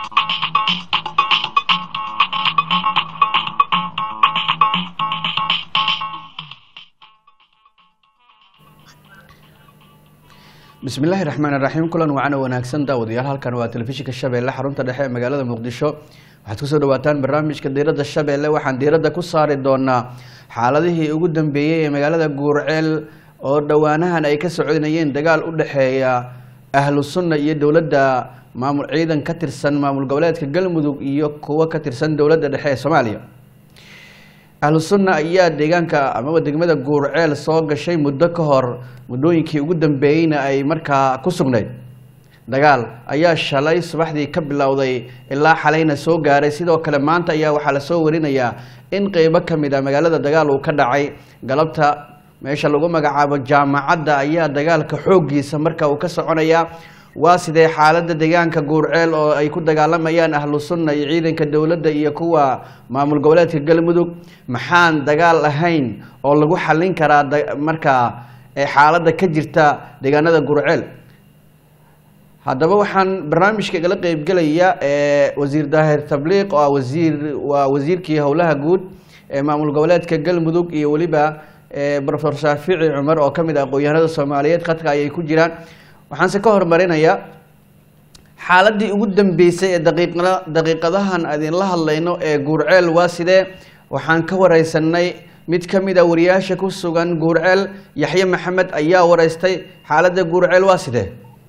bismillaahi raxmaan iraxiim kulan wacana wanaagsan daawadayaal halkan waa telefishinka shabeelle xarunta dhexe ee magaalada muqdisho waxaad kusoo dhawaataan barnaamijka diiradda shabeelle waxaan diiradda ku saari doonaa xaaladihii ugu dambeeyey ee magaalada guurceel oo dhowaanahan ay ka socodinayeen dagaal u dhexeeya ahlu sunna iyo dowladda maamul ciidan ka tirsan maamul goboleedka galmudug iyo kuwo ka tirsan dowladda dhexe ee soomaaliya ahlu sunna ayaa deegaanka amaba degmada guurceel soo gashay muddo ka hor muddooyinkii ugu dambeeyeyna ay markaa ku sugnayd dagaal ayaa shalay subaxdii ka bilowday ilaa xalayna soo gaaray sidoo kale maanta ayaa waxaa lasoo warinayaa in qeybo ka mid a magaalada dagaal uu ka dhacay galabta meesha lagu magacaabo jaamacadda ayaa dagaalka xooggiisa marka uu ka soconayaa waa sidee xaaladda deegaanka guurceel oo ay ku dagaalamayaan ahlu sunna iyo ciidanka dowladda iyo kuwa maamul goboleedka galmudug maxaan dagaal ahayn oo lagu xallin karaa markaa xaaladda ka jirta deegaanada guurceel haddaba waxaan barnaamijka igala qeybgelaya wasiir daahir tabliiq oo wasiir waa wasiirkii howlaha guud ee maamul goboleedka galmudug iyo weliba profesor shaafici cumar oo kamid ah aqoon-yahanada soomaaliyeed khadka ayay ku jiraan waxaanse ka hormarinayaa xaaladii ugu dambeysay ee daqiiqada daqiiqadahan idinla hadlayno ee guurceel waa sidee waxaan ka wareysanay mid ka mid a wariyaasha ku sugan guurceel yaxye maxamed ayaa wareystay xaaladda guurceel waa sidee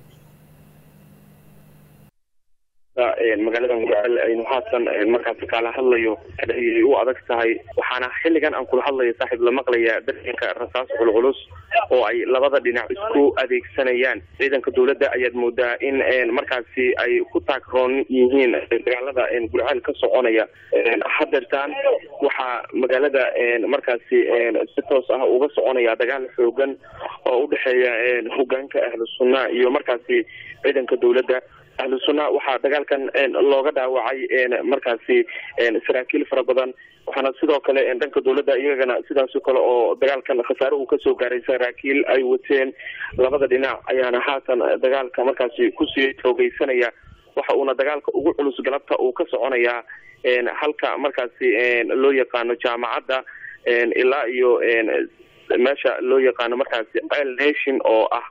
magaalada guurceel aynu haatan markaasi kaala hadlayo ayay u adag tahay waxaana xilligan aan kula hadlayo saaxiib la maqlaya dareenka rasaas culculus oo ay labada dhinac isku adeegsanayaan ciidanka dowladda ayaad moodaa in markaasi ay ku taagroon yihiin dagaalada gurceel ka soconaya hadeertaan waxaa magaalada markaasi si toos ah uga soconaya dagaal xoogan oo udhexeeya hogaanka ahlu sunna iyo markaasi ciidanka dowladda ahlu sunna waxaa dagaalkan looga dhaawacay markaasi saraakiil fara badan waxaana sidoo kale dhanka dowladda iyagana sidaasoo kale oo dagaalkan khasaare uu kasoo gaaray saraakiil ay wateen labada dhinac ayaana haatan dagaalka markaasi kusii xoogeysanaya waxa uuna dagaalka ugu culus galabta uu ka soconayaa halka markaasi loo yaqaano jaamacadda ilaa iyo meesha loo yaqaano markaasi ceel nation oo ah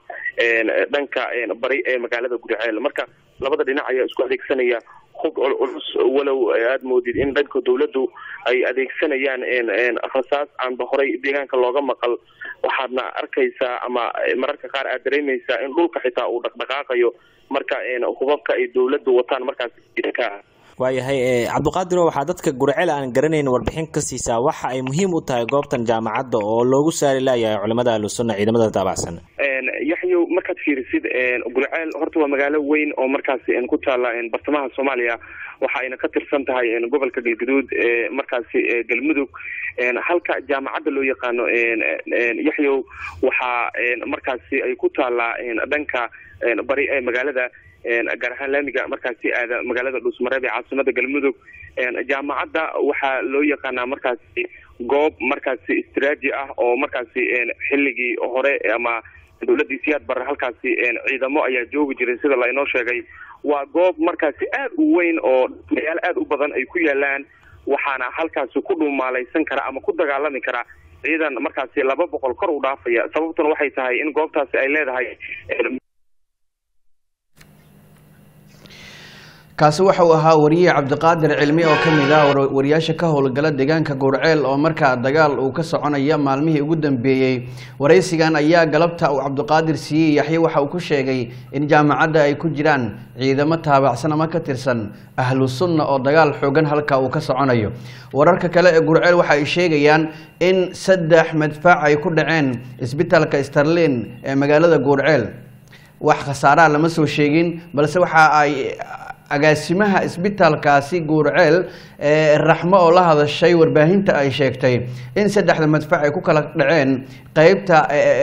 dhanka bari ee magaalada guriceel marka labada dhinac ayaa isku adeegsanaya hub culculus walow aada moodid in dhanka dowladdu ay adeegsanayaan rasaas aanba horay deegaanka looga maqal waxaadna arkaysaa ama mararka qaar aad dareemaysaa in dhulka xitaa uu dhaqdhaqaaqayo marka hubabka ay dowladdu wataan markaas waayahay cabdiqaadiro waxaa dadka gurceel aan garanayn warbixin ka siisaa waxa ay muhiim u tahay goobtan jaamacadda oo loogu saari laayahay culimada ahlusunna ciidamada taabacsan yaxyow markaad fiirisid gurceel horta waa magaalo weyn oo markaasi ku taala bartamaha soomaaliya waxa ayna ka tirsan tahay gobolka galgaduud markaasi galmudug halka jaamacadda loo yaqaano yaxyow waxaa markaasi ay ku taalaa dhanka bari ee magaalada gaar ahaan laamiga markaasi aada magaalada dhuusmareeb ee caasimada galmudug jaamacadda waxaa loo yaqaanaa markaasi goob markaasi istraaji ah oo markaasi xilligii hore ama dowladii siyaad bare halkaasi ciidamo ayaa joogi jiray sida la inoo sheegay waa goob markaasi aada u weyn oo magaalo aada u badan ay ku yaalaan waxaana halkaasi ku dhumaalaysan kara ama ku dagaalami kara ciidan markaasi laba boqol kor u dhaafaya sababtuna waxay tahay in goobtaasi ay leedahay kaasi waxa uu ahaa wariye cabdiqaadir cilmi oo ka mid ah wariyaasha ka howlgala deegaanka guurceel oo markaa dagaal uu ka soconaya maalmihii ugu dambeeyey waraysigan ayaa galabta uu cabdiqaadir siiyey yaxye waxa uu ku sheegay in jaamacadda ay ku jiraan ciidamo taabacsan ama ka tirsan ahlu sunna oo dagaal xoogan halka uu ka soconayo wararka kale ee guurceel waxa ay sheegayaan in saddex madfac ay ku dhaceen isbitaalka starlin ee magaalada guurceel wax khasaaraha lama soo sheegin balse waxa ay agaasimaha isbitaalkaasi guurceel ee raxmo oo la hadashay warbaahinta ay sheegtay in saddexda madfac ay ku kala dhaceen qeybta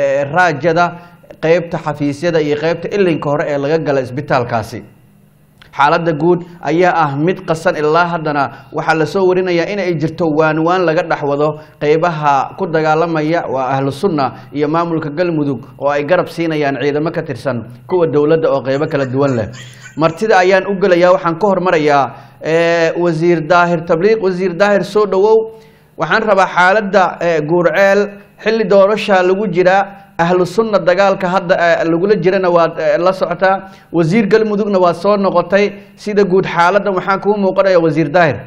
raajada qeybta xafiisyada iyo qeybta ilinka hore ee laga gala isbitaalkaasi xaaladda guud ayaa ah mid qasan ilaa haddana waxaa lasoo warinayaa in ay jirto waanwaan laga dhexwado qeybaha ku dagaalamaya waa ahlu sunna iyo maamulka galmudug oo ay garab siinayaan ciidamo ka tirsan kuwa dowladda oo qeybo kala duwan leh martida ayaan u gelayaa waxaan ka hormarayaa wasiir daahir tabliiq wasiir daahir soo dhowow waxaan rabaa xaaladda guurceel xilli doorasha lagu jiraa ahlu sunna dagaalka hadda lagula jirana waad la socotaa wasiir galmudugna waad soo noqotay sida guud xaaladdan waxaan kuu muuqanaya wasiir daahir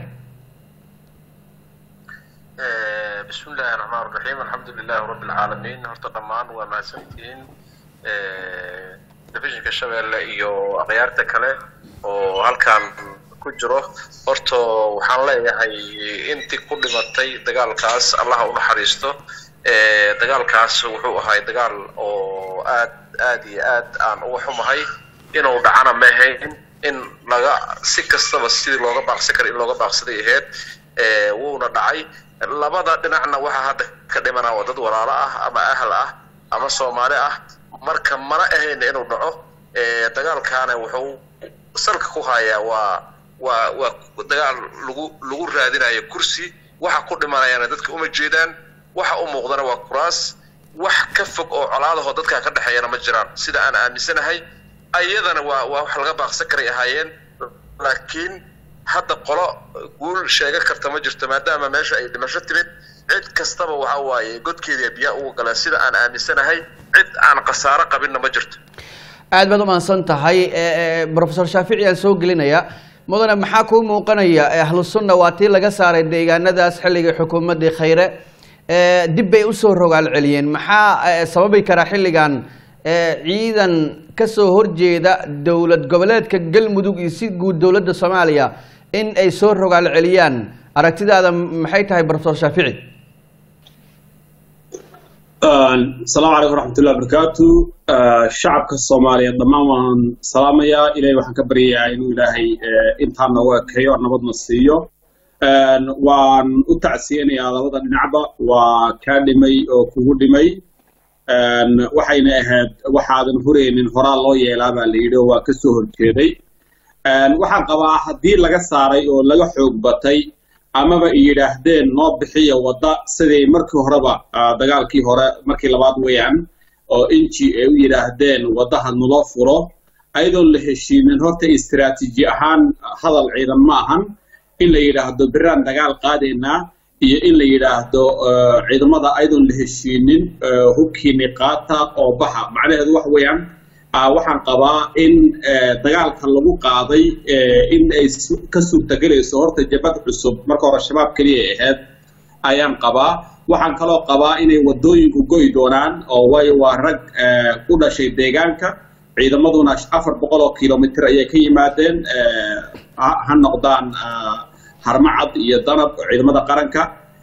bismi illaahi raxmaan raxiim alxamdu lilahi rabbi alcaalamiin horta dhammaan waa mahadsantihiin telefishinka shabeelle iyo akhyaarta kale oo halkan ku jiro horta waxaan leeyahay intii ku dhimatay dagaalkaas allaha u naxariisto dagaalkaas wuxuu ahay dagaal oo aad aad iyo aad aan uga xumahay inuu dhacana ma ahayn in laga si kastaba sidii looga baaqsan kara in looga baaqsaday ahayd wuuna dhacay labada dhinacna waxaa hadda ka dhimana waa dad walaalo ah ama ahl ah ama soomaali ah marka mana ahayn inuu dhaco dagaalkaana wuxuu salka ku hayaa waa waa waa dagaal lagu lagu raadinayo kursi waxa ku dhimanayana dadka uma jeedaan waxa u muuqdana waa kuraas wax ka fog oo colaadahoo dadkaa ka dhexeeyana ma jiraan sida aan aaminsanahay ayadana waa waa wax laga baaqsan karay ahaayeen laakiin hadda qolo guul sheega karta ma jirto maadaama meesha ay dhimasho timid cid kastaba waxa waaye godkeedia biyaa uga galeen sida aan aaminsanahay cid aan khasaaro qabinna ma jirto aad baad umahadsan tahay profesor shaafici aan soo gelinaya mudane maxaa kuu muuqanaya ahlu sunna waa tii laga saaray deegaanadaas xilligii xukuumaddii khayre dib bay usoo rogaal celiyeen maxaa sababi karaa xilligan ciidan kasoo horjeeda dowlad goboleedka galmudug iyo si guud dowladda soomaaliya in ay soo rogaal celiyaan aragtidaada maxay tahay profesor shaafici asalaamu calaykum waraxmatullahi wabarakaatu shacabka soomaaliyeed dhammaan waan salaamayaa ilahay waxaan ka baryayaa inuu ilaahay intaa noogu ekeeyo nabadna siiyo waan u tacsiyanayaa labada dhinacba waa kaa dhimay oo kugu dhimay waxayna ahayd waxaadan huraynin horaa loo yeelaa baa la yidhi oo waa ka soo horjeeday waxaan qabaa haddii laga saaray oo laga xoog batay amaba ay yidhaahdeen noo bixiya wadda siday markii horeba dagaalkii hore markii labaad weeyaan oo inji ay u yidhaahdeen waddaha naloo furo ayadoon la heshiinin horta istiraatiiji ahaan hadal ciidan ma ahan in la yidhaahdo biraan dagaal qaadaynaa iyo in la yidhaahdo ciidamada ayadoon la heshiinin hubkiini qaata oo baxa macnaheedu wax weeyaan waxaan qabaa in dagaalka lagu qaaday in ay ka suurtagelayso horta jabad cusub marka hore shabaab keliya ay ahayd ayaan qabaa waxaan kaloo qabaa inay waddooyinku go'i doonaan oo waayo waa rag u dhashay deegaanka ciidamaduna afar boqol oo kilomitr ayay ka yimaadeen ha noqdaan harmacad iyo danab ciidamada qaranka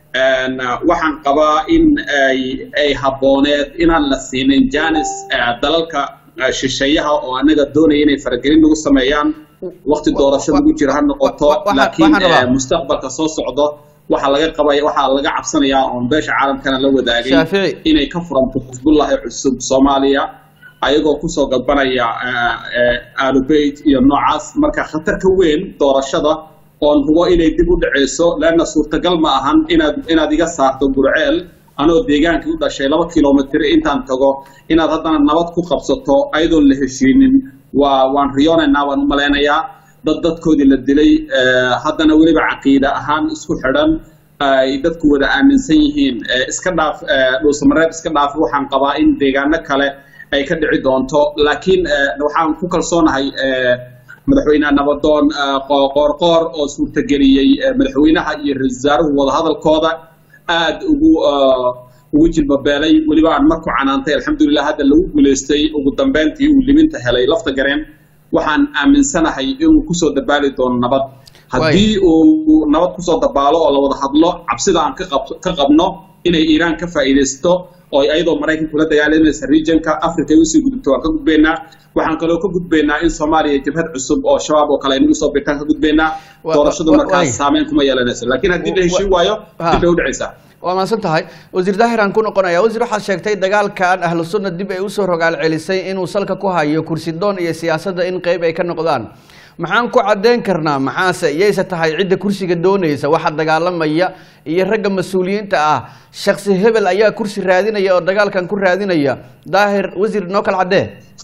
waxaan qabaa in ay habbooneed inaan la siinin janis dalalka shisheeyaha oo anaga doonaya inay faragelin nagu sameeyaan wakti doorasho lagu jiro ha noqoto laakiin mustaqbalka soo socdo waxaa laga qabaya waxaa laga cabsanayaa oon beesha caalamkana la wadaagay inay ka furanto xisbullahi cusub soomaaliya ayagoo kusoo galbanaya alubeyt iyo noocaas marka khatar ka weyn doorashada oon hubo inay dib u dhaceyso leanna suurtagal ma ahan inaad inaad iga saarto gurceel anoo deegaankii u dhashay laba kilomitr intaan tago inaad haddana nabad ku qabsato ayadoon la heshiinin waa waan riyoonaynaa waan u malaynayaa dad dadkoodii la dilay haddana weliba caqiida ahaan isku xidhan ay dadku wada aaminsan yihiin iska dhaaf dhuusamareeb iska dhaaf waxaan qabaa in deegaano kale ay ka dhici doonto laakiin waxaan ku kalsoonahay madaxweyneha nabadoon qoorqoor oo suurtageliyey madaxweynaha iyo ra-isul wasaaruhu wadahadalkooda aad ugu ugu jilbabeelay weliba aan marku canaantay alxamdulilah hadda lagu guulaystay ugu dambeyntii uu liminta helay lafta gareen waxaan aaminsanahay inuu kusoo dabaali doono nabad haddii uu nabad kusoo dabaalo oo la wada hadlo cabsida aan ka qabno inay iiraan ka faa'iidaysto oo ayadoo maraykanku la dagaalamaysa regionka africa ay usii gudubto waan ka gudbaynaa waxaan kaloo ka gudbaynaa in soomaaliya jabhad cusub oo shabaab oo kale ay nagu soo birtaan ka gudbaynaa doorashadu markaas saameyn kuma yeelanayso laakiin haddii la heshiin waayo dib bay u dhacaysaa waa mahadsan tahay wasiir daahir aan ku noqonaya wasiir waxaad sheegtay dagaalkan ahlu sunna dib ay usoo rogaal celisay inuu salka ku hayo kursi doon iyo siyaasadda in qeyb ay ka noqdaan maxaan ku caddeyn karnaa maxaase yayse tahay cidda kursiga doonaysa waxa dagaalamaya iyo ragga mas-uuliyiinta ah shaksi hebel ayaa kursi raadinaya oo dagaalkan ku raadinaya daahir wasiir noo kala caddee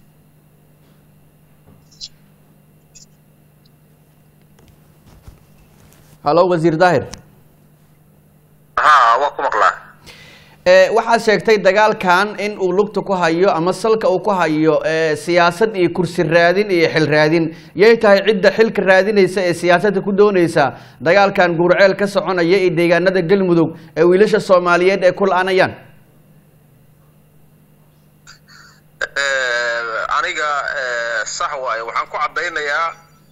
hallo wasiir daahir ha waa ku maqlaa ee waxaad sheegtay dagaalkan in uu lugta ku hayo ama salka uu ku hayo ee siyaasad iyo kursi raadin iyo xil raadin yay tahay cidda xilka raadinaysa ee siyaasadda ku doonaysa dagaalkan guurceel ka soconaya iyo deegaanada galmudug ee wiilasha soomaaliyeed ee ku la-aanayaan aniga sax waaye waxaan ku caddaynayaa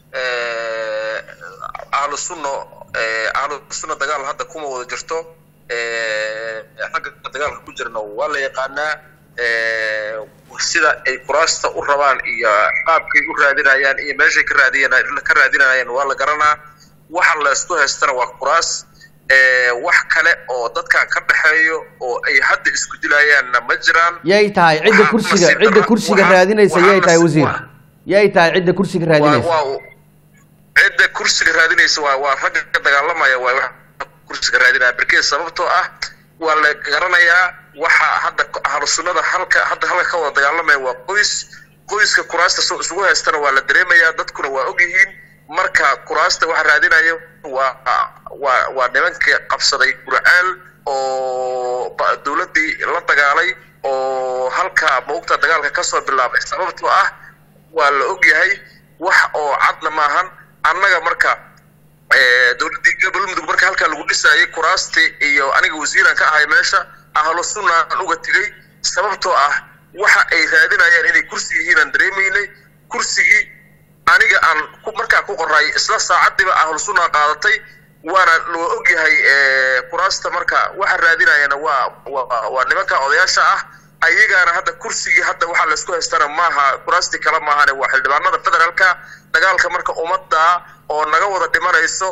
ahlu sunno ahlu sunno dagaal hadda kuma wada jirto ragga dagaalka ku jirna waa la yaqaanaa sida ay kuraasta u rabaan iyo qaabkay u raadinayaan iyo meeshay ka raadiyan ka raadinayaan waa la garanaa waxa la isku haystana waa kuraas wax kale oo dadkan ka dhexeeyo oo ay hadda isku dilayaanna ma jiraan yay tahay cidda kursiga cidda kursiga raadinaysa yay tahay wasiir yay tahay cidda kursiga raadinaysa cidda kursiga raadinaysa waa waa ragga ka dagaalamaya waa wax kursiga raadinaya berkeed sababtoo ah waa la garanayaa waxa hadda ahlu sunnada halka hadda halka ka wada dagaalamaya waa qoys qoyska kuraasta soo isugu haystana waa la dareemayaa dadkuna waa ogyihiin marka kuraasta waxa raadinayo waa waa waa nimanka qabsaday gurcaal oo dowladdii la dagaalay oo halka maugta dagaalka kasoo bilaabay sababtoo ah waa la ogyahay wax oo cadna maahan annaga marka dowladdii galmudug marka halkaa lagu dhisaayay kuraastii iyo aniga wasiiran ka ahay meesha ahlu sunna aan uga tegey sababtoo ah waxa ay raadinayaan inay kursi yihiin aan dareemaynay kursigii aniga aan markaa ku qoray isla saacadiiba ahlu sunna qaadatay waana loo ogyahay kuraasta marka waxa raadinayana waa waa nimanka odayaasha ah ayagaana hadda kursigii hadda waxaa laysku haystana maaha kuraastii kale maahane waa xildhibaanada federaalka dagaalka marka ummadda oo naga wada dhimanayso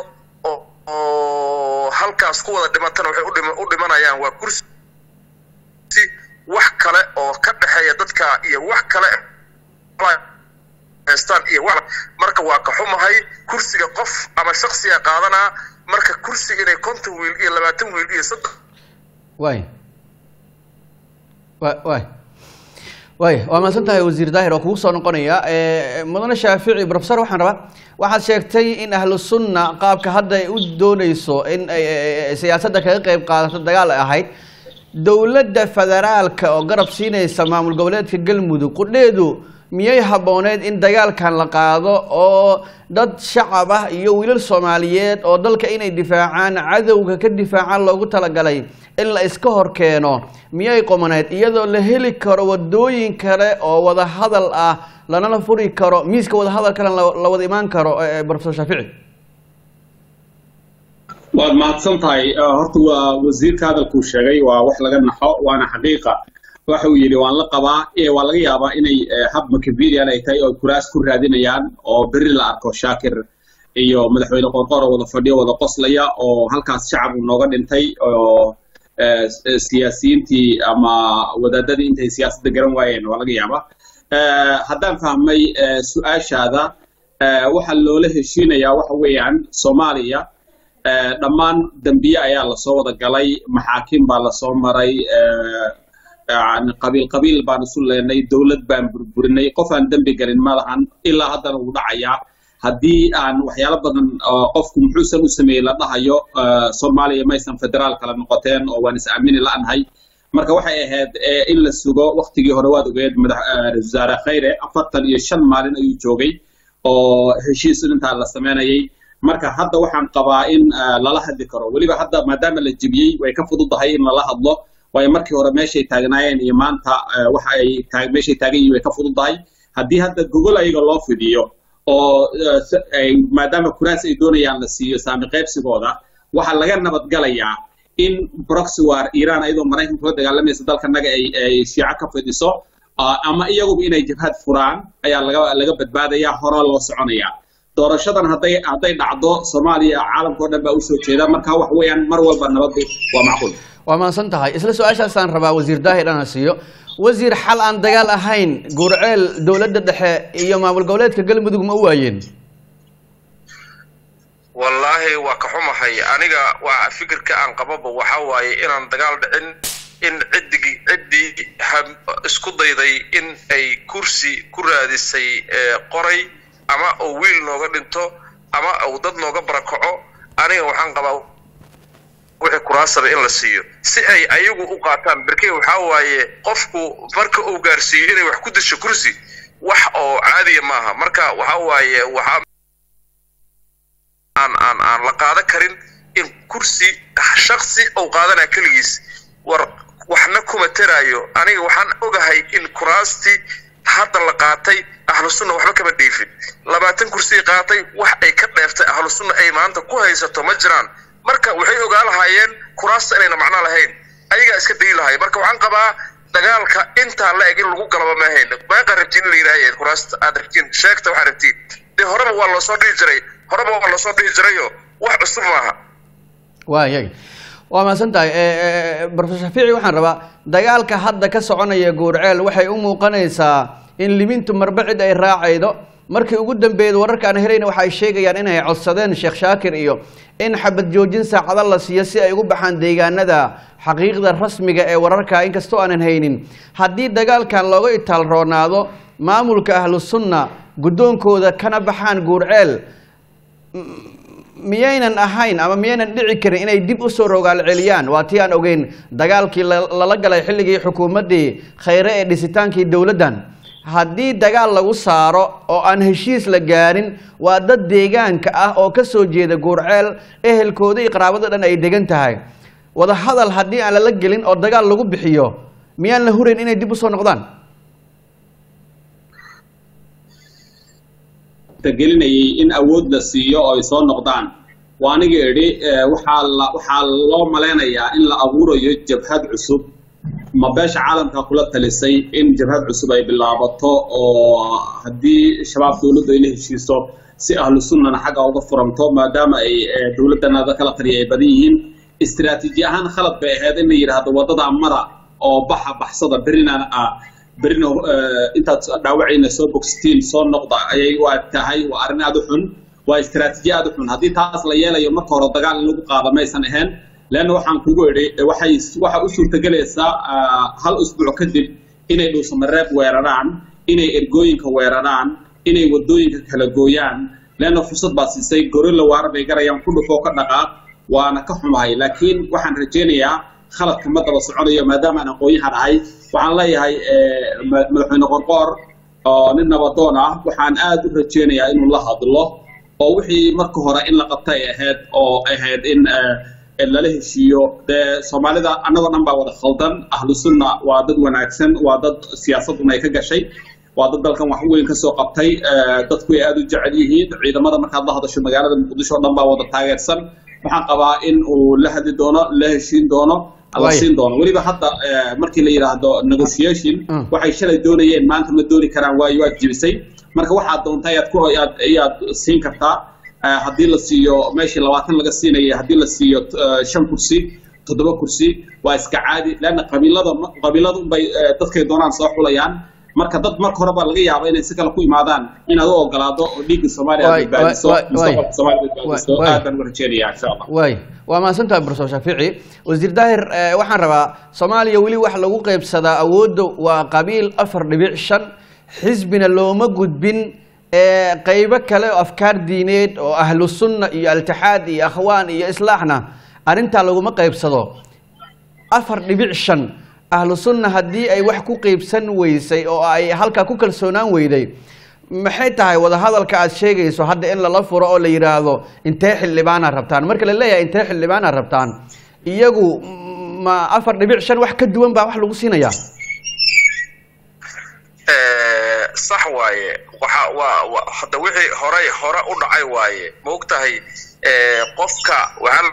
oo halkaas ku wada dhimatana waxay u dhimanayaan waa kursi wax kale oo ka dhexeeya dadka iyo wax kale haystaan iyo wax marka waa ka xumahay kursiga qof ama shaksiga qaadanaa marka kursiga inay konton wiil iyo labaatan wiil iyo soddon way wa way way waa mahadsan tahay wasiir daahir oo kugu soo noqonaya mudane shaafici professor waxaan rabaa waxaad sheegtay in ahlu sunna qaabka hadda ay u dooneyso in siyaasadda kaga qeyb qaadato dagaal ay ahayd dowladda federaalka oo garab siinaysa maamul goboleedka galmudug qudheedu miyay habbooneed in dagaalkan la qaado oo dad shacab ah iyo wiilal soomaaliyeed oo dalka inay difaacaan cadowga ka difaacaan loogu talagalay in la iska hor keeno miyay qomaneed iyadoo la heli karo wadooyin kale oo wada hadal ah lanala furi karo miiska wada hadal kale la wada imaan karo professor shaafici waad mahadsan tahay horta waa wasiirka hadalkuu sheegay waa wax laga naxo waana xaqiiqa waxa uu yidhi waan la qabaa waa laga yaabaa inay hab macavilian ay tahay oo kuraas ku raadinayaan oo berri la arko shaakir iyo madaxweyne qorqor oo wada fadhiyo wada qoslaya oo halkaas shacab uu nooga dhintay oo siyaasiyiintii ama wadaadadii intay siyaasadda garan waayeen waa laga yaabaa haddaan fahmay su-aashaada waxa loola heshiinayaa waxa weeyaan soomaaliya dhammaan dembiye ayaa lasoo wada galay maxaakiim baa lasoo maray qabiil qabiil baan isu leenay dowlad baan burburinay qof aan dembi galin ma lahan ilaa haddana wuu dhacayaa haddii aan waxyaalo badan qofku muxuusan u sameeyey la dhahayo soomaaliya maysan federaal kala noqoteen oo waan is aamini la'nahay marka waxay ahayd in la sugo waktigii hore waad ogeed madax wasaare khayre afartan iyo shan maalin ayuu joogay oo heshiis intaa la sameynayay marka hadda waxaan qabaa in lala hadli karo weliba hadda maadaama la jebiyey way ka fududahay in lala hadlo waayo markii hore meeshay taagnaayeen iyo maanta waxa ay meeshay taagan yihin way ka fududahay haddii hadda gogol ayaga loo fidiyo oo maadaama kuraas ay doonayaan la siiyo saami qaybsigooda waxaa laga nabadgalayaa in proxy war iiraan ayadoo maraykanka la dagaalamaysa dalkanaga ay shiico ka fidiso ama iyaguba inay jabhad furaan ayaa laga laga badbaadayaa horaa loo soconayaa doorashadan hadday hadday dhacdo soomaaliya caalamka o dhan baa usoo jeeda marka wax weeyaan mar walba nabaddu waa macquul waa mahadsan tahay isla su-aashaasaan rabaa wasiir daahir ana siiyo wasiir xal aan dagaal ahayn guurceel dowladda dhexe iyo maamul goboleedka galmudug ma u waayeen wallaahi waa ka xumahay aniga waa fikirka aan qababa waxa waaye inaan dagaal dhicin in ciddigi ciddii ha- isku dayday in ay kursi ku raadisay ee, qoray ama uu wiil nooga dhinto ama uu dad nooga barakaco aniga waxaan qabaa wixii kuraasaba in la siiyo si ay ayagu u qaataan berke waxaa waaye qofku marka uu gaarsiiyo inay wax ku disho kursi wax oo caadiya maaha marka waxaa waaye waxaa aan aan aan la qaadan karin in kursi shaksi uu qaadanaya keligiis war waxna kuma teraayo aniga waxaan ogahay in kuraastii hadda la qaatay ahlu sunna waxba kama dhiifin labaatan kursi qaatay wax ay ka dheeftay ahlu sunna ay maanta ku haysato ma jiraan marka waxay ogaa lahaayeen kuraasta inayna macno lahayn ayagaa iska dayi lahay marka waxaan qabaa dagaalka intaa la eg in lagu galaba ma ahayn meeqa rabtiin in la yidhaaha kuraasta aad rabtiin sheegta waxaad rabtiin dee horeba waa loosoo dhihi jiray horeba waa loosoo dhihi jirayo wax cusub maaha waayay waa mahadsan tahay profesor shafiici waxaan rabaa dagaalka hadda ka soconaya guurceel waxay u muuqanaysaa in limintu marba cid ay raacaydo markii ugu dambeeyed wararka aan helayna waxa ay sheegayaan inay codsadeen sheekh shaakir iyo in xabad joojin saacado la siiyo si ay ugu baxaan deegaanada xaqiiqda rasmiga ee wararka inkastoo aanan haynin haddii dagaalkan looga itaal roonaado maamulka ahlu sunna guddoonkooda kana baxaan guurceel miyaynan ahayn ama miyaynan dhici karin inay dib usoo rogaal celiyaan waa tii aan ogeyn dagaalkii la- lala galay xilligii xukuumaddii khayre ee dhisitaankii dowladdan haddii dagaal lagu saaro oo aan heshiis la gaarin waa dad deegaanka ah oo ka soo jeeda guurceel ehelkooda iyo qaraabada dhan ay degan tahay wadahadal haddii aan lala gelin oo dagaal lagu bixiyo miyaan la hurayn inay dib usoo noqdaan gelinayay in awood la siiyo oo ay soo noqdaan waa aniga idhi eh, waxaa la waxaa loo malaynayaa in la abuurayo jabhad cusub ma beesha caalamka kula talisay in jabhad cusub ay bilaabato oo haddii shabaab dowladdu ay la heshiiso si ahlu sunnana xagga uga furanto maadaama ay eh, dowladdanada kala taliya ay badan yihiin istiraatiiji ahaan khalad bay ahayd in la yidhaahdo wadada mara oo baxa baxsada berina ah berina eh, intaad dhaawacayna soo bogsatiin soo noqda ayay u ag tahay waa arrin aad u xun waa istiraatiiji aad u xun haddii taas la yeelayo marka hore dagaal in lagu qaado maysan ahayn leanna waxaan kugu idhi waxay waxa u suurtagelaysaa ah, hal usbuuc kadib inay dhuusamareeb weeraraan inay ergooyinka weeraraan inay wadooyinka kala gooyaan leanna fursad baa siisay gorilla waara bay garayaan ku dhufoo ka dhaqaaq waana ka xumahay laakiin waxaan rajaynayaa khaladka ma daba soconayo maadaama aan aqoon-yahan ahay waxaan leeyahay eh, ma- madaxweyne qorqoor oo nin nabadoon ah waxaan aad u rajaynayaa inuu la hadlo oo wixii marka hore in la qabta ay ahayd oo ahayd in eh, in lala heshiiyo dee soomaalida annagoo dhan baa wada khaldan ahlu sunna waa dad wanaagsan waa dad siyaasaduna ay ka gashay waa dad dalkan wax weyn ka soo qabtay eh, dadku ay aad u jecel yihiin ciidamada markaad la hadasho magaalada muqdisho oo dhan baa wada taageersan waxaan qabaa in uu la hadli doono la heshiin doono la Waay. siin doono weliba hadda eh, markii la yidhaahdo negotiation Mm. waxay shalay doonayeen maanta ma dooni karaan waayo waad jibisay marka waxaad doonta ayaad ku ayaad ayaad siin kartaa Eh, haddii la siiyo meeshii labaatan laga siinaya haddii la siiyo eh, shan kursi toddoba kursi waa iska caadi leanna qabiilada qabiilada unbay eh, dadkay doonaan soo xulayaan marka dad marka hore baa laga yaaba inay si kale ku imaadaan inaad u ogolaado oo dhiigga soomaaliya aad Waay, badbaadiso waay, waay, mustaqbalka soomaaliya aad badbaadiso waay. aad baan u rajeynayaa insha allah waay waa mahadsantahay profesor shaafici wasiir daahir eh, waxaan rabaa soomaaliya weli wax lagu qaybsadaa awoodda waa qabiil afar dhibic shan xisbina looma gudbin eh, qaybo kale oo afkaar diineed oo ahlu sunna iyo altixaad iyo akhwaan iyo islaaxna arrintaa laguma qaybsado afar dhibic shan ahlu sunna haddii ay wax ku qaybsan weysay oo ay halkaa ku kalsoonaan weyday maxay tahay wadahadalka aad sheegayso hadda in lala furo oo la yidhaahdo intee xildhibaanaad rabtaan marka la leeyahay intee xildhibaanaad rabtaan iyagu mm, ma afar dhibic shan wax ka duwan baa wax lagu siinayaa Eh, sax waaye waxa waa waa- hadda wixii horay hore u dhacay waaye ma ogtahay eh, qofka waxaa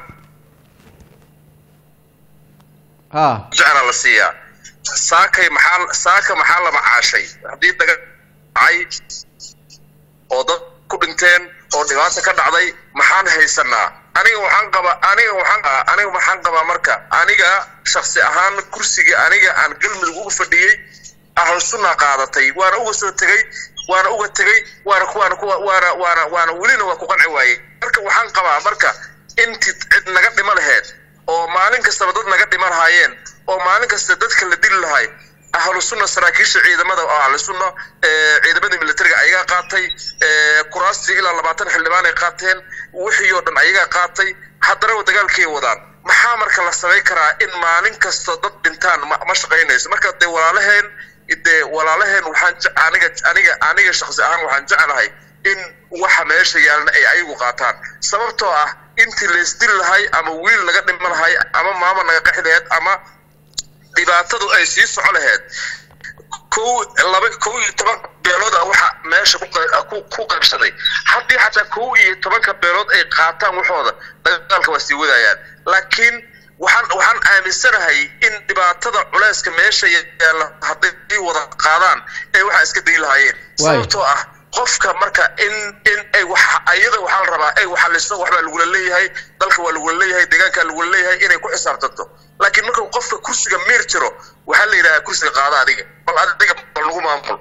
ha jecla la siiyaa saakay maxaa saaka maxaa la macaashay haddii daga dhacay oo dad ku dhinteen oo dhibaata ka dhacday maxaan haysanaa aniga waxaan qabaa aniga waxaan aniga waxaan qabaa marka aniga shaksi ahaan kursiga aniga aan galmudug uga fadhiyey ahlu sunna qaadatay waana uga soo tegey waana uga tegey waana waana waana waana waana welina waa ku qanci waayey marka waxaan qabaa marka inti cid naga dhima laheyd oo maalin kastaba dad naga dhima lahaayeen oo maalin kasta dadka la dili lahay ahlu sunna saraakiisha ciidamada oo ahlu sunna ciidamada militariga ayagaa qaatay kuraastii ilaa labaatan xildhibaan ay qaateen wixii oo dhan ayagaa qaatay haddana dagaalkay wadaan maxaa marka la samayn karaa in maalin kasta dad dhintaan ma ma shaqaynayso marka dee walaalaheen dee walaalaheen waxaan aniga aniga aniga shakhsi ahaan waxaan jeclahay in waxa meesha yaalna ay ayagu qaataan sababtoo ah intii laysdil lahay ama wiil naga dhima lahay ama maama naga qaxi laheyd ama dhibaatadu ay sii soco laheyd kow laba kow iyo toban beelood ah waxa meesha ku ku qaybsaday haddii xataa kow iyo tobanka beelood ay qaataan waxooda dagaalka waa sii wadayaan laakiin waxaan waxaan aaminsanahay in dhibaatada culeyska meesha yaalla hadday wada qaadaan ee waxaa iska dayi lahaayeen sababtoo ah qofka marka in in ay wax ayada waxaa la rabaa ay waxaliso waxbaa lagula leeyahay dalka waa lagula leeyahay deegaanka lagula leeyahay inay ku xisaabtanto laakiin marka qofka kursiga miir jiro waxaa la yidhahaa kursiga qaada adiga bal adiga bal lagu maamul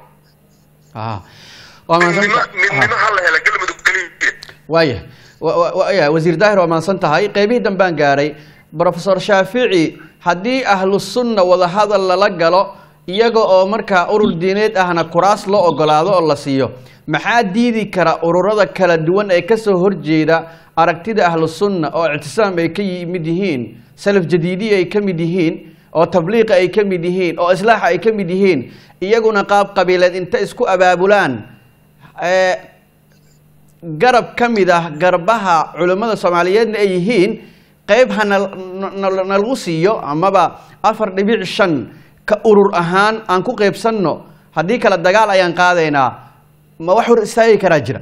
midnimo midnimo ha la hela galmudug keliya waaya waya wasiir daahir waa mahadsan tahay qeybihii dambaan gaaray brofesor shaafici haddii ahlu sunna wadahadal lala galo iyaga oo markaa urur diineed ahna kuraas loo ogolaado oo la siiyo maxaa diidi kara ururada kala duwan ee kasoo horjeeda aragtida ahlu sunna oo ictisaam ay ka yimid yihiin salaf jadiidiya ay ka mid yihiin oo tabliiqa ay ka mid yihiin oo islaaxa ay ka mid yihiin iyaguna qaab qabiileed inta isku abaabulaan garab ka mid ah garbaha culimmada soomaaliyeedna ay yihiin qeyb ha nalagu siiyo amaba afar dhibic shan ka urur ahaan aan ku qeybsanno haddii kale dagaal ayaan qaadaynaa ma wax hor istaagi karaa jira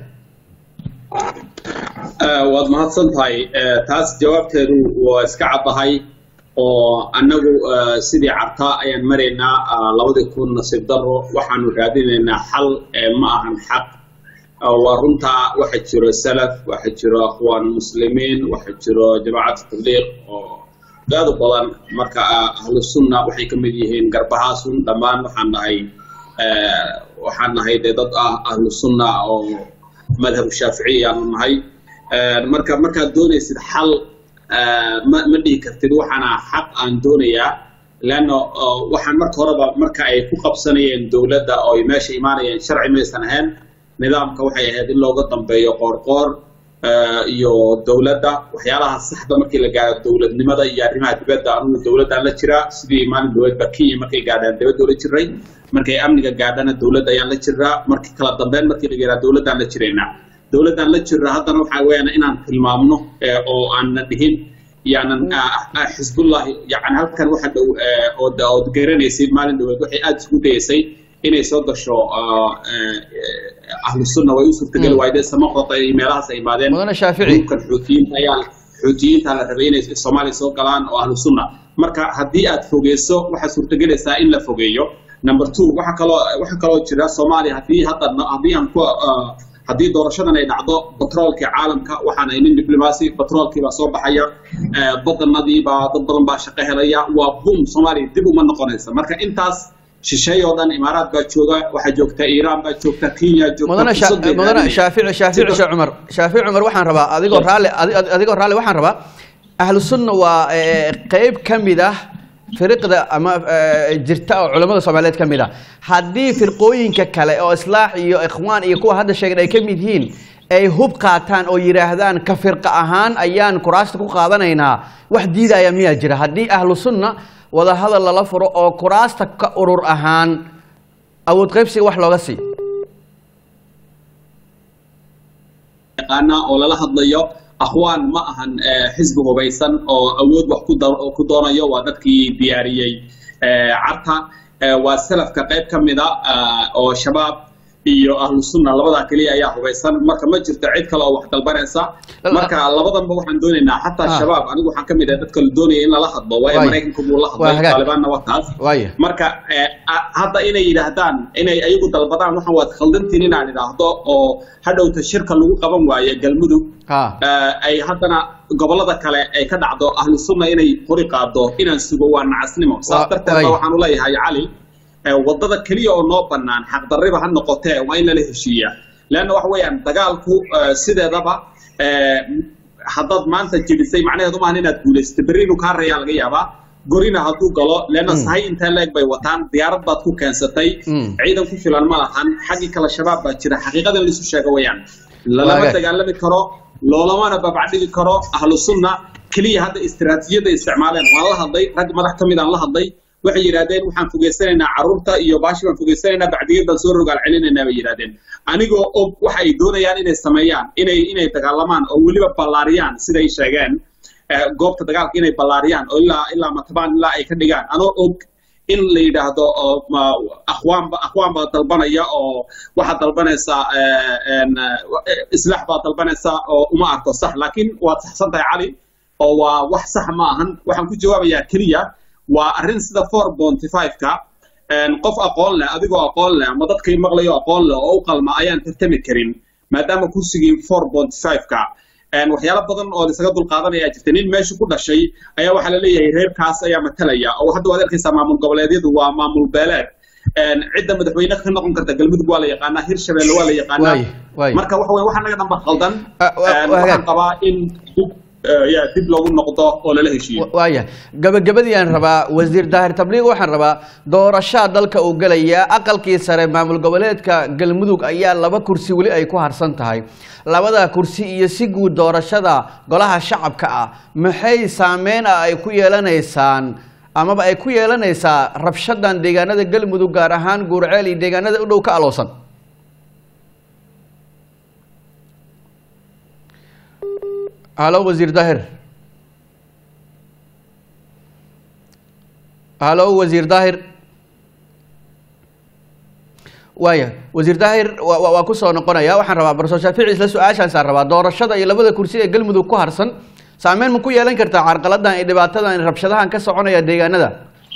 waad mahadsan tahay taas jawaabteedu waa iska caddahay oo annagu sidii cartaa ayaan maraynaa labadii kun nasiib daro waxaanu raadinaynaa xal ma ahan xaq waa runtaa waxa jiro salaf waxa jiro akhwaan muslimiin waxa jiro jamaacatu tabliiq oo aad u badan marka ahlu sunna waxay ka mid yihiin garbahaasun dhammaan waxaan nahay waxaan nahay dee dad ah ahlu sunna oo madhab shaaficiya aanu nahay marka markaad doonaysid xal ma ma dhihi kartid waxaana xaq aan doonayaa leanno waxaan marka horeba marka ay ku qabsanayeen dowladda oo ay meesha imaanayeen sharci maysan ahayn nidaamka waxay ahayd in looga dambeeyo qoorqoor iyo dowladda waxyaalaha saxda markii la gaaro dowladnimada iyo arrimaha dibadda anugu dowladdaan la jiraa sidii maalin dhaweedba kenya markay gaadhaan dibadda la jiray markay amniga gaadhana dowladda ayaan la jiraa markii kala dambeyn markii la gaadhaa dowladdaan la jiraynaa dowladdaan la jiraa haddana waxaa weeyaan inaan tilmaamno oo aanna dhihin yaanan xisbullahi yani halkan waxa dhow ood garanaysid maalin dhaweed waxay aada isku dayaysay inay soo gasho ahlu sunna way u suurtageli waayde samaqota iyo meelahaas ay imaadeen mudane shaafici gruubkan xuutiyiinta ayaa xuutiyiinta la rabay inay soomaaliya soo galaan oo ahlu sunna marka haddii aad fogeyso waxaa suurtagelaysaa in la fogeeyo number two waxa kaloo waxa kaloo jira soomaaliya haddii hadda haddii aan ku haddii doorashadan ay dhacdo batroolkii caalamka waxaan aynin diblomaasi batroolkii baa soo baxaya badanadii baa dad badan baa shaqo helaya waa bum soomaaliya dib uma noqonaysa marka intaas shisheey oo dhan imaaraad baa jooga waxaa joogta iiraan baa joogta kenya joogta mudane fursad bay mudane raadinayaan. shaafici shaafici sheekh cumar shaafici cumar waxaan rabaa adigoo raalli adi- adigoo raalli waxaan rabaa ahlu sunna waa eh, qeyb ka mid ah firiqda ama eh, jirta oo culamada soomaaliyeed ka mid ah haddii firqooyinka kale oo islaax iyo ikhwaan iyo kuwa hadda sheegay ay ka mid yihiin ay hub qaataan oo yidhaahdaan ka firqa ahaan ayaan kuraasta ku qaadanaynaa wax diidaya miyaa jira haddii ahlu sunna wada hadal lala furo oo kuraasta ka urur ahaan awood qaybsiga wax looga siiyo yaqaana oo lala hadlayo akhwaan ma ahan eh, xisbi hubaysan oo awood wax ku dar- ku doonayo waa dadkii diyaariyey eh, carta eh, waa salafka qayb ka mida ah, oo shabaab iyo ahlu sunna labadaa keliya ayaa hubaysan marka ma jirto cid kale oo wax dalbanaysa Lala- marka labadanba waxaan doonaynaa xataa Ah. shabaab anigu waxaan ka mid ah dadka la doonaya in lala hadlo waayo Waay. maraykanku buu la Waa hadlay hagaag. taalibaanna waa taas waaya marka eh, a- hadda inay yidhaahdaan inay ayagu dalbadaan waxaan waad khaldantiin inaan idhaahdo oo hadhowta shirka lagu qaban waayo galmudug ha eh, ay haddana gobolada kale ay ka dhacdo ahlu sunna inay qori qaado inaan sugo waa nacasnimo Waa- saas darteed waay. ba waxaan u leeyahay cali eh, wadada keliya oo noo bannaan xaqdarriba ha noqotee waa in lala heshiiyaa leanna waxa weeyaan dagaalku eh, sideedaba eh, haddaad maanta jebisay macnaheedu maahan inaad guulaysatay berri inuu kaa reeyaa laga yaabaa gorina hadduu galo leanna sahay intaa leeg bay wataan diyaarad baad ku keensatay Mm. ciidan ku filan ma lahan xaggii kale shabaab baa jira xaqiiqadan laisu sheego wayaan lalama Waaga. dagaalami karo loolamana babacdhigi karo ahlu sunna keliya hadda istiraatiijiyada isticmaaleen waan la hadlay rag madax ka mid aan la hadlay waxay yidhahdeen waxaan fogeysanaynaa carruurta iyo baashi baan fogeysanaynaa bacdigiyad baan soo rogaal celinaynaa bay yidhahdeen anigoo og waxa ay doonayaan inay sameeyaan inay inay dagaalamaan oo weliba ballaariyaan siday sheegeen eh, goobta dagaalka inay ballaariyaan oo ilaa ilaa matabaan ilaa ay ka dhigaan anoo og in la yidhaahdo oo ma- akhwaan ba akhwaan baa dalbanaya oo waxaad dalbanaysaa eh, en, eh, islaax baad dalbanaysaa oo uma arko sax laakiin waad saxsan tahay cali oo waa wax sax ma ahan waxaan ku jawaabayaa keliya waa arrin sida four bonty five-ka qof aqoon leh adigoo aqoon leh ama dadkay maqlayo aqoon leh oo u qalma ayaan tartami karin maadaama kursigii four bonty five-ka waxyaalo badan oo isaga dulqaadanaya jirta nin meesha ku dhashay ayaa waxaa la leeyahay reerkaas ayaa matalaya oo hadda waad arkaysaa maamul goboleedyadu waa maamul beeleed cidda madaxweyne ka noqon karta galmudug waa la yaqaanaa hirshabelle waa la yaqaanaa Waay, waay. marka waxa weye waxa naga dhanba khaldan Ah, wa- Een, waa waxaan hagaag. qabaa in dib eh, ya dib loogu noqdo oo lala heshiiyo waaya gabagabadii aan rabaa wasiir daahir tabliiq waxaan rabaa doorashaa dalka uu gelaya aqalkii sare maamul goboleedka galmudug ayaa laba kursi weli ay ku harsan tahay labada kursi iyo si guud doorashada golaha shacabka ah maxay saameyn ah ay ku yeelanaysaan amaba ay ku yeelanaysaa rabshadan deegaanada galmudug gaar ahaan guurceel iyo deegaanada u dhow ka aloosan halo wasiir daahir halo wasiir daahir waaya wasiir daahir wa- wa- waa ku soo noqonaya waxaan rabaa barso shaafici isla su-aashaasaan rabaa doorashada iyo labada kursi ee galmudug ku harsan saameyn ma ku yeelan kartaa carqaladan iyo dhibaatadan iyo rabshadahan ka soconaya deegaanada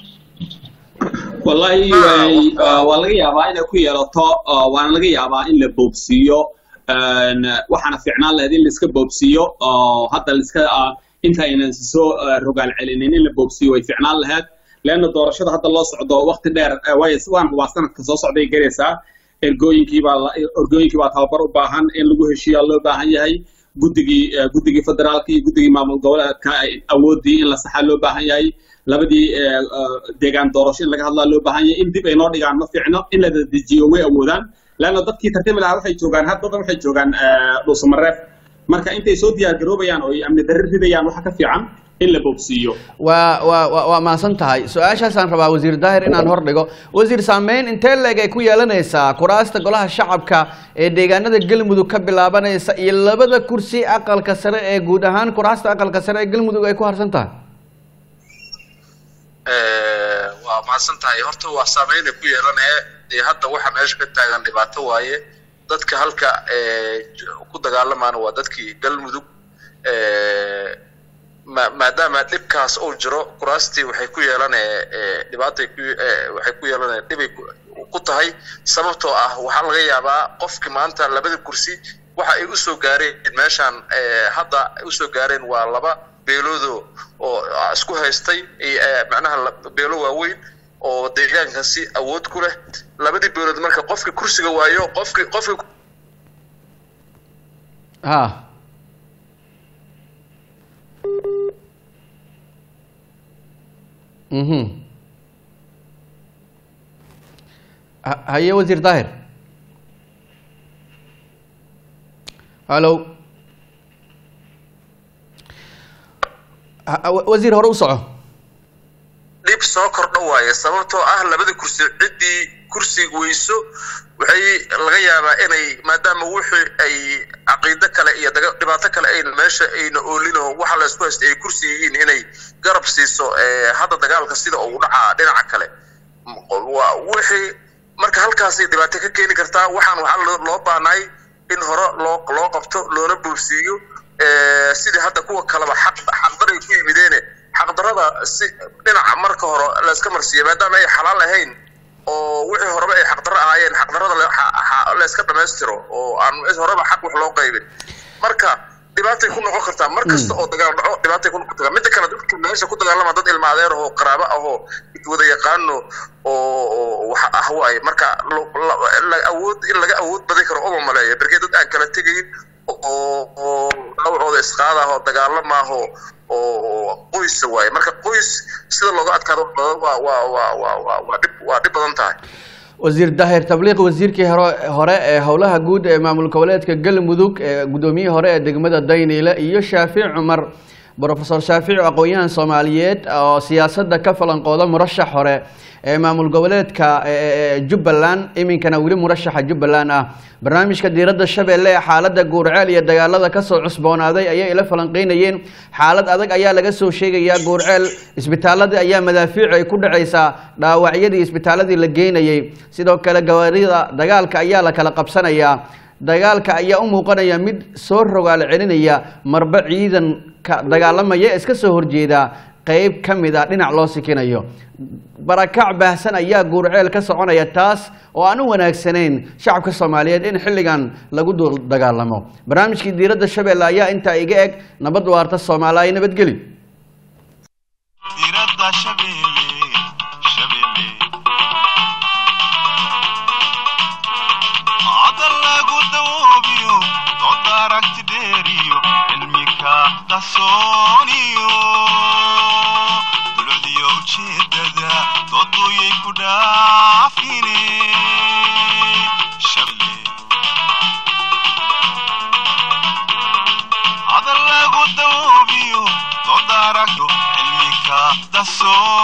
wallahi way- ah, waa laga yaabaa inay ku yeelato ah, waana laga yaabaa in la boobsiiyo Een, waxaana fiicnaan lahayd in laiska boobsiiyo oo hadda laiska ah, inta aynan soo ah, rogaal celinin in la boobsiiyo way fiicnaan lahayd leanna doorashada hadda loo socdo waqti dheer eh, waayo waan hubaa sanadka soo socday garaysaa ergooyinkii baa la- ergooyinkii baa tababar u baahan in lagu heshiiyaa loo baahan yahay guddigii eh, guddigii federaalka iyo guddigii maamul goboleedka ay awoodii in la saxaa loo baahan yahay labadii eh, eh, deegaan doorasho in laga hadlaa loo baahan yahay in dib ay noo dhigaan ma fiicno in la dedejiyo way awoodaan leanna dadkii tartami lahaa waxay joogaan had badan waxay joogaan eh, dhuusamareef marka intay soo diyaar garoobayaan oo ay amni darri ridayaan waxa ka fiican in la boobsiiyo waa waa waa waa mahadsan tahay su-aashaasaan rabaa wasiir daahir inaan hor dhigo wasiir saameyn intee leeg ay ku yeelanaysaa kuraasta golaha shacabka ee deegaanada galmudug ka bilaabanaysa iyo labada kursi aqalka sare ee guud ahaan kuraasta aqalka sare ee galmudug ay ku harsan tahay Eh, waa mahadsan tahay horta waa saameynay ku yeelanaya dee hadda waxa meesha ka taagan dhibaato waaye dadka halka eh, j- ku dagaalamaana waa dadkii galmudug Eh, ma- maadaama dhibkaas uu jiro kuraastii waxay ku yeelanaya eh, dhibaatay ku eh, waxay ku yeelanaya dhibay ku- ku tahay sababtoo ah waxaa laga yaabaa qofki maanta labada kursi waxa ay usoo gaareen meeshaan eh, hadda ay usoo gaareen waa laba beeloodo oo ah, isku haystay iyo, eh, macnaha la- beelo waaweyn oo deegaanka si awood ku leh labadii beelood marka qofki kursiga waayo qofki qofki ha mhm Ha- haye wasiir daahir hallo Ha- wa- wasiir hore u soco dhib soo kordha waaye sababtoo ah labada kursi ciddii kursiga weyso waxay laga yaabaa inay maadaama wixii ay caqiido kale iyo daga- dhibaato kale ayna meesha ayna oolino waxa la isku haystay ay kursi yihiin inay garab siiso eh, hadda dagaalka sida uu dhacaa dhinaca kale M- waa wixii marka halkaasay dhibaato ka keeni kartaa waxaan waxaa loo- loo baanaay in hore loo loo qabto loona boobsiiyo eh, sidii hadda kuwa kaleba xaq xaqdaray ku yimideene xaqdarada si dhinaca marka hore la iska marsiiya maadaama ay xalaal ahayn oo wixii horeba ay xaqdarro ahaayeen xaqdarrada la- xa- xa- la iska dhammaystiro oo aan horeba xaq wax loo qaybin marka dhibaatay ku noqon kartaa mar kasta oo dagaal dhaco dhibaatay ku noqon kartaa midda kale dadka meesha ku dagaalama dad ilma adeer ahoo qaraabo ahoo wada yaqaano oo waxa ah waaye marka awood in laga awood badan karo uma maleeya berkee dad aan kala tegayn oo dhaawacooda isqaadaah oo dagaalamaaho oo qoysa waaye marka qoys sida looga adkaado waa waa waa waa waa waa dhib waa dhib badan tahay wasiir daahir tabliiq wasiirkii hore hore ee howlaha guud ee maamul goboleedka galmudug ee guddoomiyihii hore ee degmada dayniile iyo shaafic cumar brofesor shaafic aqoon-yahan soomaaliyeed oo siyaasadda ka falanqooda murashax hore ee maamul goboleedka jubbaland iminkana weli murashaxa jubbaland ah barnaamijka diiradda shabeelle ee xaaladda guurceel iyo dagaalada kasoo cusboonaaday ayay ila falanqeynayeen xaalad adag ayaa laga soo sheegayaa guurceel isbitaaladii ayaa madaafiic ay ku dhacaysaa dhaawacyadii isbitaaladii la geynayay sidoo kale gawaarida dagaalka ayaa la kala qabsanayaa dagaalka ayaa u muuqanaya mid soo rogaal celinaya marba ciidanka dagaalamaya iska soo horjeeda qeyb ka mid a dhinac loo sikinayo barakac baahsan ayaa guurceel ka soconaya taas oo aan u wanaagsanayn shacabka soomaaliyeed in xilligan lagu dul dagaalamo barnaamijkii diiradda shabeelle ayaa intaa iga eg nabad waarta soomaaliya nabadgeli hadal lagu dawoobiyo dood aragto cilmika daso